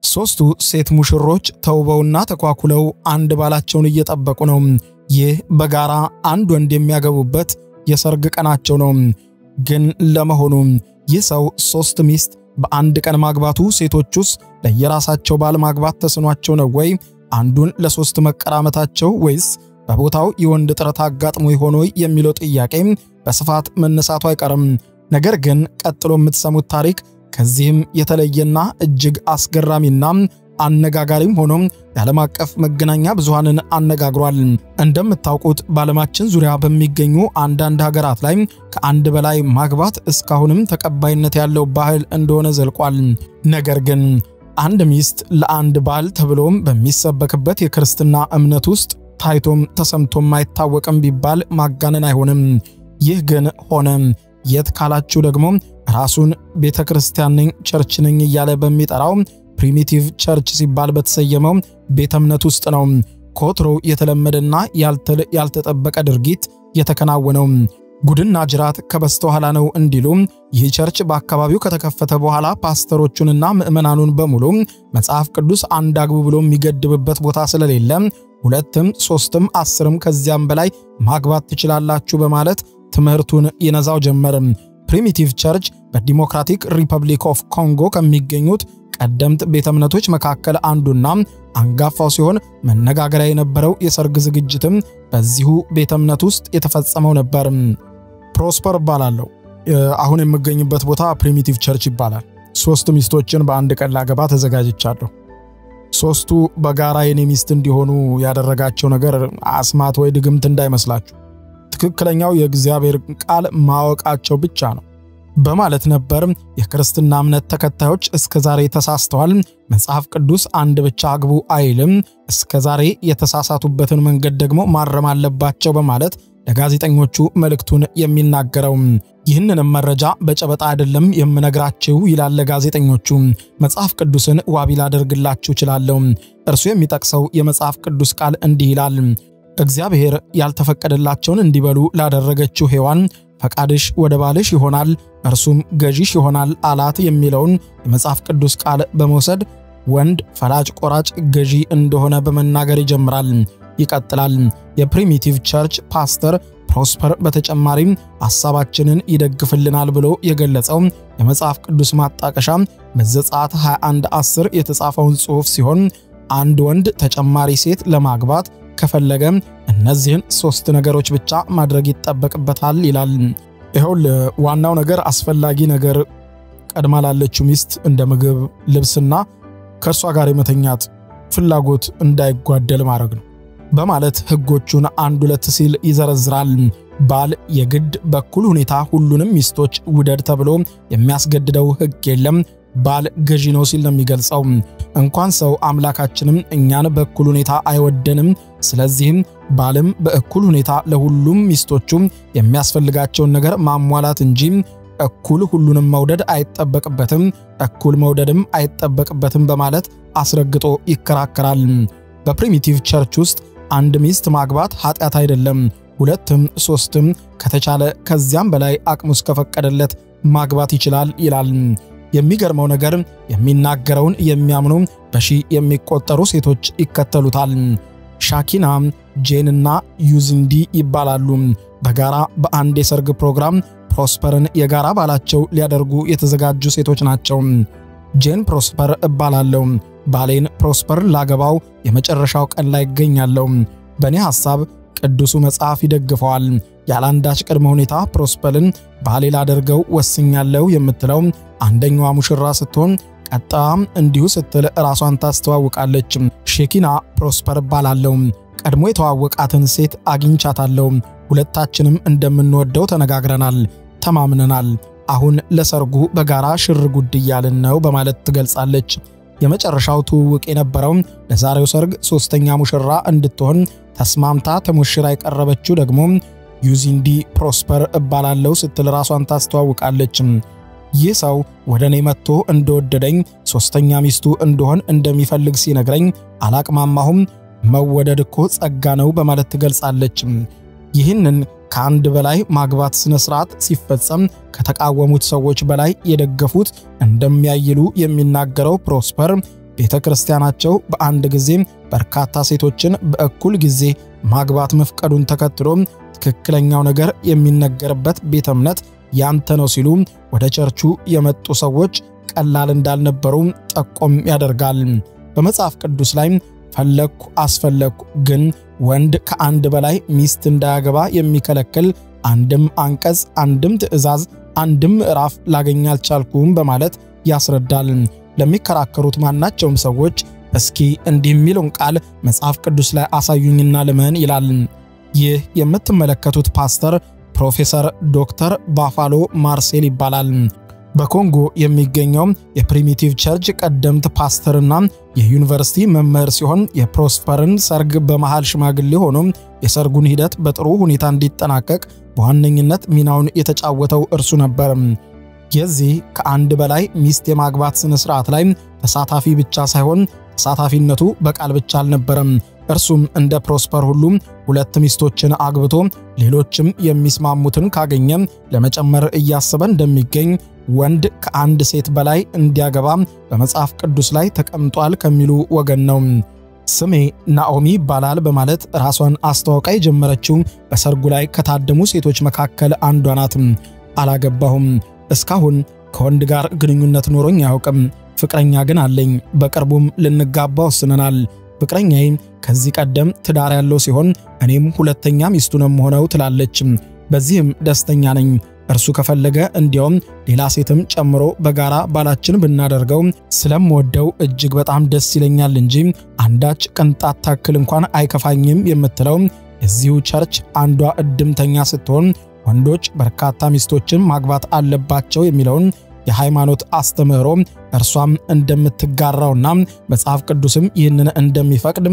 ሦስቱ ሴት ሙሽሮች ተውበውና ተኳኩለው አንድ ባላቸውን እየጠበቁ ነው። ይህ በጋራ አንድ ወንድ የሚያገቡበት የሰርግ ቀናቸው ነው። ግን ለመሆኑ ይህ ሰው ሦስት ሚስት በአንድ ቀን ማግባቱ ሴቶቹስ ለየራሳቸው ባል ማግባት ተስኗቸው ነው ወይ? አንዱን ለሦስት መቀራመታቸው ወይስ በቦታው የወንድ እጥረት አጋጥሞ ይሆን የሚለው ጥያቄ በስፋት መነሳቱ አይቀርም። ነገር ግን ቀጥሎ የምትሰሙት ታሪክ ከዚህም የተለየና እጅግ አስገራሚና አነጋጋሪም ሆኖ የዓለም አቀፍ መገናኛ ብዙሃንን አነጋግሯል። እንደምታውቁት በዓለማችን ዙሪያ በሚገኙ አንዳንድ ሀገራት ላይ ከአንድ በላይ ማግባት እስካሁንም ተቀባይነት ያለው ባህል እንደሆነ ዘልቋል። ነገር ግን አንድ ሚስት ለአንድ ባል ተብሎም በሚሰበክበት የክርስትና እምነት ውስጥ ታይቶም ተሰምቶም አይታወቅም ቢባል ማጋነን አይሆንም። ይህ ግን ሆነ። የት ካላችሁ ደግሞ ራሱን ቤተ ክርስቲያን ነኝ ቸርች ነኝ እያለ በሚጠራው ፕሪሚቲቭ ቸርች ሲባል በተሰየመው ቤተ እምነት ውስጥ ነው ከወትሮ የተለመደና ያልተጠበቀ ድርጊት የተከናወነው። ጉድና ጅራት ከበስተኋላ ነው እንዲሉ ይህ ቸርች በአካባቢው ከተከፈተ በኋላ ፓስተሮቹንና ምዕመናኑን በሙሉ መጽሐፍ ቅዱስ አንድ አግቡ ብሎ የሚገድብበት ቦታ ስለሌለ ሁለትም ሶስትም አስርም ከዚያም በላይ ማግባት ትችላላችሁ በማለት ትምህርቱን ይነዛው ጀመር። ፕሪሚቲቭ ቸርች በዲሞክራቲክ ሪፐብሊክ ኦፍ ኮንጎ ከሚገኙት ቀደምት ቤተ እምነቶች መካከል አንዱና አንጋፋው ሲሆን መነጋገሪያ የነበረው የሰርግ ዝግጅትም በዚሁ ቤተ እምነት ውስጥ የተፈጸመው ነበር። ፕሮስፐር እባላለሁ። አሁን የምገኝበት ቦታ ፕሪሚቲቭ ቸርች ይባላል። ሶስት ሚስቶችን በአንድ ቀን ላገባ ተዘጋጅቻለሁ። ሶስቱ በጋራ የኔ ሚስት እንዲሆኑ ያደረጋቸው ነገር አስማት ወይ ድግምት እንዳይመስላችሁ ትክክለኛው የእግዚአብሔር ቃል ማወቃቸው ብቻ ነው በማለት ነበር። የክርስትና እምነት ተከታዮች እስከ ዛሬ ተሳስተዋል፣ መጽሐፍ ቅዱስ አንድ ብቻ አግቡ አይልም፣ እስከ ዛሬ የተሳሳቱበትን መንገድ ደግሞ ማረም አለባቸው በማለት ለጋዜጠኞቹ መልእክቱን የሚናገረው። ይህንንም መረጃ በጨበጣ አይደለም የምነግራችሁ ይላል ለጋዜጠኞቹ። መጽሐፍ ቅዱስን ዋቢ ላደርግላችሁ እችላለሁ። እርሱ የሚጠቅሰው የመጽሐፍ ቅዱስ ቃል እንዲህ ይላል እግዚአብሔር ያልተፈቀደላቸውን እንዲበሉ ላደረገችው ሔዋን ፈቃድሽ ወደ ባልሽ ይሆናል እርሱም ገዢሽ ይሆናል አላት የሚለውን የመጽሐፍ ቅዱስ ቃል በመውሰድ ወንድ ፈላጭ ቆራጭ ገዢ እንደሆነ በመናገር ይጀምራል። ይቀጥላል። የፕሪሚቲቭ ቸርች ፓስተር ፕሮስፐር በተጨማሪም ሐሳባችንን ይደግፍልናል ብሎ የገለጸው የመጽሐፍ ቅዱስ ማጣቀሻ በዘጸአት 21 10 የተጻፈውን ጽሑፍ ሲሆን አንድ ወንድ ተጨማሪ ሴት ለማግባት ከፈለገ እነዚህን ሶስት ነገሮች ብቻ ማድረግ ይጠበቅበታል ይላል። ይኸውል ዋናው ነገር አስፈላጊ ነገር ቀድማ ላለችው ሚስት እንደ ምግብ፣ ልብስና ከእርሷ ጋር የመተኛት ፍላጎት እንዳይጓደል ማድረግ ነው በማለት ሕጎቹን አንድ ሁለት ሲል ይዘረዝራል። ባል የግድ በኩል ሁኔታ ሁሉንም ሚስቶች ውደድ ተብሎ የሚያስገድደው ሕግ የለም። ባል ገዢ ነው ሲል ነው የሚገልጸው። እንኳን ሰው አምላካችንም እኛን በእኩል ሁኔታ አይወደንም። ስለዚህም ባልም በእኩል ሁኔታ ለሁሉም ሚስቶቹም የሚያስፈልጋቸውን ነገር ማሟላት እንጂ እኩል ሁሉንም መውደድ አይጠበቅበትም፣ እኩል መውደድም አይጠበቅበትም በማለት አስረግጦ ይከራከራል። በፕሪሚቲቭ ቸርች ውስጥ አንድ ሚስት ማግባት ኃጢአት አይደለም። ሁለትም ሶስትም ከተቻለ ከዚያም በላይ አቅሙ እስከፈቀደለት ማግባት ይችላል ይላል። የሚገርመው ነገር የሚናገረውን የሚያምኑ በሺህ የሚቆጠሩ ሴቶች ይከተሉታል። ሻኪና፣ ጄንና ዩዝንዲ ይባላሉ። በጋራ በአንድ የሰርግ ፕሮግራም ፕሮስፐርን የጋራ ባላቸው ሊያደርጉ የተዘጋጁ ሴቶች ናቸው። ጄን ፕሮስፐር እባላለሁ። ባሌን ፕሮስፐር ላገባው የመጨረሻው ቀን ላይ ይገኛለሁ። በእኔ ሐሳብ ቅዱሱ መጽሐፍ ይደግፈዋል። ያለአንዳች ቅድመ ሁኔታ ፕሮስፐርን ባሌ ላደርገው ወስኛለሁ የምትለው አንደኛዋ ሙሽራ ስትሆን ቀጣም እንዲሁ ስትል ራሷን ታስተዋውቃለች። ሼኪና ፕሮስፐር እባላለሁ። ቀድሞ የተዋወቃትን ሴት አግኝቻታለሁ። ሁለታችንም እንደምንወደው ተነጋግረናል፣ ተማምነናል። አሁን ለሰርጉ በጋራ ሽር ጉድ እያልን ነው በማለት ትገልጻለች። የመጨረሻው ትውውቅ የነበረው ለዛሬው ሰርግ ሶስተኛ ሙሽራ እንድትሆን ተስማምታ ተሞሽራ የቀረበችው ደግሞ ዩዚንዲ ፕሮስፐር እባላለሁ ስትል ራሷን ታስተዋውቃለች። ይህ ሰው ወደ እኔ መጥቶ እንደወደደኝ ሦስተኛ ሚስቱ እንደሆን እንደሚፈልግ ሲነግረኝ አላቅማማሁም። መወደድ እኮ ጸጋ ነው በማለት ትገልጻለች። ይህንን ከአንድ በላይ ማግባት ስነ ስርዓት ሲፈጸም ከተቃወሙት ሰዎች በላይ የደገፉት እንደሚያይሉ የሚናገረው ፕሮስፐር ቤተ ክርስቲያናቸው በአንድ ጊዜ በርካታ ሴቶችን በእኩል ጊዜ ማግባት መፍቀዱን ተከትሎ ትክክለኛው ነገር የሚነገርበት ቤተ እምነት ያንተ ነው ሲሉ ወደ ቸርቹ የመጡ ሰዎች ቀላል እንዳልነበሩ ጠቆም ያደርጋል። በመጽሐፍ ቅዱስ ላይ ፈለግኩ አስፈለግኩ፣ ግን ወንድ ከአንድ በላይ ሚስት እንዳያገባ የሚከለክል አንድም አንቀጽ፣ አንድም ትእዛዝ፣ አንድም ምዕራፍ ላገኝ አልቻልኩም በማለት ያስረዳል። ለሚከራከሩት ማናቸውም ሰዎች እስኪ እንዲህ የሚለውን ቃል መጽሐፍ ቅዱስ ላይ አሳዩኝና ልመን ይላል። ይህ የምትመለከቱት ፓስተር ፕሮፌሰር ዶክተር ባፋሎ ማርሴል ይባላል። በኮንጎ የሚገኘው የፕሪሚቲቭ ቸርች ቀደምት ፓስተርና የዩኒቨርሲቲ መምህር ሲሆን የፕሮስፐርን ሰርግ በመሃል ሽማግሌ ሆኖ የሰርጉን ሂደት በጥሩ ሁኔታ እንዲጠናቀቅ በዋነኝነት ሚናውን የተጫወተው እርሱ ነበር። የዚህ ከአንድ በላይ ሚስት የማግባት ስነ ስርዓት ላይ ተሳታፊ ብቻ ሳይሆን ተሳታፊነቱ በቃል ብቻ አልነበረም። እርሱም እንደ ፕሮስፐር ሁሉ ሁለት ሚስቶችን አግብቶ ሌሎችም የሚስማሙትን ካገኘ ለመጨመር እያሰበ እንደሚገኝ ወንድ ከአንድ ሴት በላይ እንዲያገባ በመጽሐፍ ቅዱስ ላይ ተቀምጧል ከሚሉ ወገን ነው። ስሜ ናኦሚ ይባላል በማለት ራሷን አስተዋውቃ የጀመረችው በሰርጉ ላይ ከታደሙ ሴቶች መካከል አንዷ ናት። አላገባሁም፣ እስካሁን ከወንድ ጋር ግንኙነት ኖሮኝ አያውቅም። ፍቅረኛ ግን አለኝ። በቅርቡም ልንጋባ ወስነናል። ፍቅረኛዬ ከዚህ ቀደም ትዳር ያለው ሲሆን እኔም ሁለተኛ ሚስቱ ነው የምሆነው ትላለች። በዚህም ደስተኛ ነኝ። እርሱ ከፈለገ እንዲያውም ሌላ ሴትም ጨምሮ በጋራ ባላችን ብናደርገው ስለምወደው እጅግ በጣም ደስ ይለኛል እንጂ አንዳች ቅንጣት ታክል እንኳን አይከፋኝም የምትለው የዚሁ ቸርች አንዷ እድምተኛ ስትሆን ወንዶች በርካታ ሚስቶችን ማግባት አለባቸው የሚለውን የሃይማኖት አስተምህሮ እርሷም እንደምትጋራውና መጽሐፍ ቅዱስም ይህንን እንደሚፈቅድ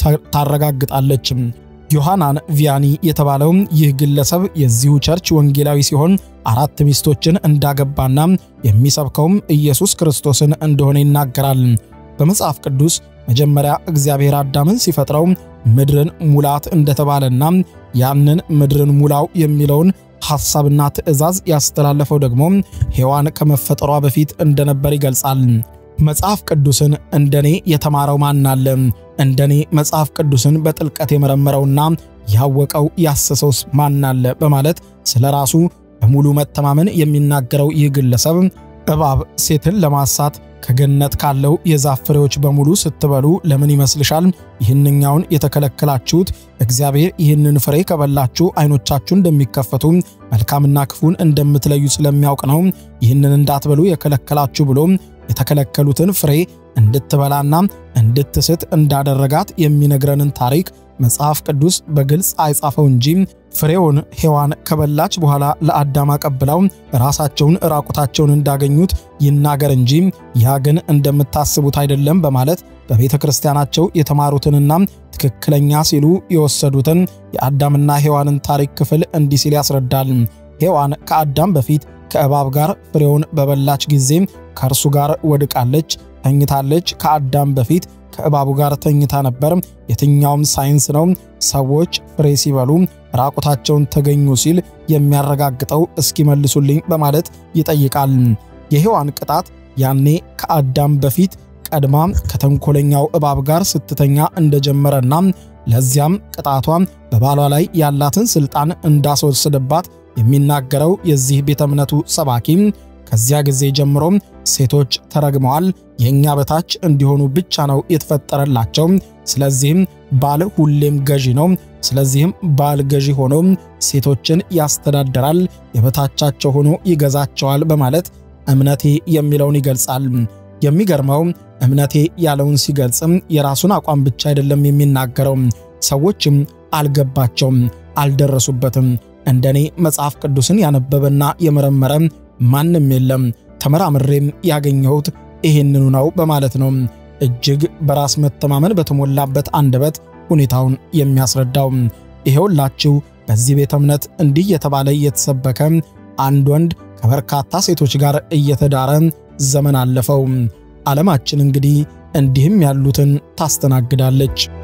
ታረጋግጣለች። ዮሐናን ቪያኒ የተባለው ይህ ግለሰብ የዚሁ ቸርች ወንጌላዊ ሲሆን አራት ሚስቶችን እንዳገባና የሚሰብከውም ኢየሱስ ክርስቶስን እንደሆነ ይናገራል። በመጽሐፍ ቅዱስ መጀመሪያ እግዚአብሔር አዳምን ሲፈጥረው ምድርን ሙላት እንደተባለና ያንን ምድርን ሙላው የሚለውን ሐሳብና ትእዛዝ ያስተላለፈው ደግሞ ሔዋን ከመፈጠሯ በፊት እንደነበር ይገልጻል። መጽሐፍ ቅዱስን እንደኔ የተማረው ማን አለ? እንደኔ መጽሐፍ ቅዱስን በጥልቀት የመረመረውና ያወቀው ያሰሰውስ ማን አለ? በማለት ስለ ራሱ በሙሉ መተማመን የሚናገረው ይህ ግለሰብ እባብ ሴትን ለማሳት ከገነት ካለው የዛፍ ፍሬዎች በሙሉ ስትበሉ ለምን ይመስልሻል ይህንኛውን የተከለከላችሁት? እግዚአብሔር ይህንን ፍሬ ከበላችሁ ዓይኖቻችሁ እንደሚከፈቱ መልካምና ክፉን እንደምትለዩ ስለሚያውቅ ነው ይህንን እንዳትበሉ የከለከላችሁ ብሎ የተከለከሉትን ፍሬ እንድትበላና እንድትስት እንዳደረጋት የሚነግረንን ታሪክ መጽሐፍ ቅዱስ በግልጽ አይጻፈው እንጂ ፍሬውን ሔዋን ከበላች በኋላ ለአዳም አቀብለው ራሳቸውን ራቁታቸውን እንዳገኙት ይናገር እንጂ ያ ግን እንደምታስቡት አይደለም በማለት በቤተ ክርስቲያናቸው የተማሩትንና ትክክለኛ ሲሉ የወሰዱትን የአዳምና ሔዋንን ታሪክ ክፍል እንዲህ ሲል ያስረዳል። ሔዋን ከአዳም በፊት ከእባብ ጋር ፍሬውን በበላች ጊዜ ከእርሱ ጋር ወድቃለች፣ ተኝታለች። ከአዳም በፊት ከእባቡ ጋር ተኝታ ነበር። የትኛውም ሳይንስ ነው ሰዎች ፍሬ ሲበሉ ራቁታቸውን ተገኙ ሲል የሚያረጋግጠው እስኪመልሱልኝ በማለት ይጠይቃል። የሔዋን ቅጣት ያኔ ከአዳም በፊት ቀድማ ከተንኮለኛው እባብ ጋር ስትተኛ እንደጀመረና ለዚያም ቅጣቷ በባሏ ላይ ያላትን ስልጣን እንዳስወሰደባት የሚናገረው የዚህ ቤተ እምነቱ ሰባኪ ከዚያ ጊዜ ጀምሮ ሴቶች ተረግመዋል፣ የእኛ በታች እንዲሆኑ ብቻ ነው የተፈጠረላቸው። ስለዚህም ባል ሁሌም ገዢ ነው። ስለዚህም ባል ገዢ ሆኖ ሴቶችን ያስተዳድራል፣ የበታቻቸው ሆኖ ይገዛቸዋል በማለት እምነቴ የሚለውን ይገልጻል። የሚገርመው እምነቴ ያለውን ሲገልጽም የራሱን አቋም ብቻ አይደለም የሚናገረው። ሰዎችም አልገባቸውም፣ አልደረሱበትም። እንደኔ መጽሐፍ ቅዱስን ያነበበና የመረመረ ማንም የለም፣ ተመራምሬም ያገኘሁት ይህንኑ ነው በማለት ነው እጅግ በራስ መተማመን በተሞላበት አንደበት ሁኔታውን የሚያስረዳው። ይሄውላችሁ በዚህ ቤተ እምነት እንዲህ የተባለ እየተሰበከ አንድ ወንድ ከበርካታ ሴቶች ጋር እየተዳረ ዘመን አለፈው። ዓለማችን እንግዲህ እንዲህም ያሉትን ታስተናግዳለች።